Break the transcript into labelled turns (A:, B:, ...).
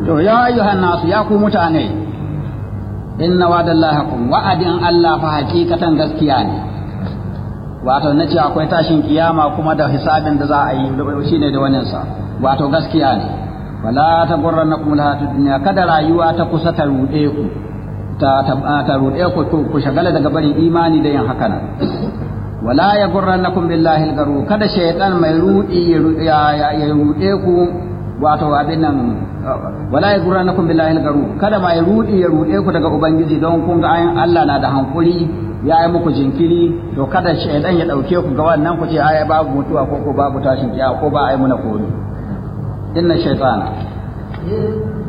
A: to ya ayyuhan nasu ya ku mutane inna wa'dallahi haqqun wa'adin Allah fa hakikatan gaskiya ne wato na ce akwai tashin kiyama kuma da hisabin da za a yi shine da wannan sa wato gaskiya ne wala ta gurrannakum alhayatud dunya kada rayuwa ta kusa ta rude ku ta ta rude ku ku shagala daga barin imani da yin haka nan wala ya gurrannakum billahi algaru kada shaytan mai rudi ya ya rude ku wato abin nan wala ya gurrannakum billahi algaru kada mai rudi ya rude ku daga ubangiji don kun ga ayin Allah na da hankuri ya yi muku jinkiri to kada shaytan ya dauke ku ga wannan ku ce ai babu mutuwa ko ko babu tashin kiyama ko ba ai muna koro inna shaytana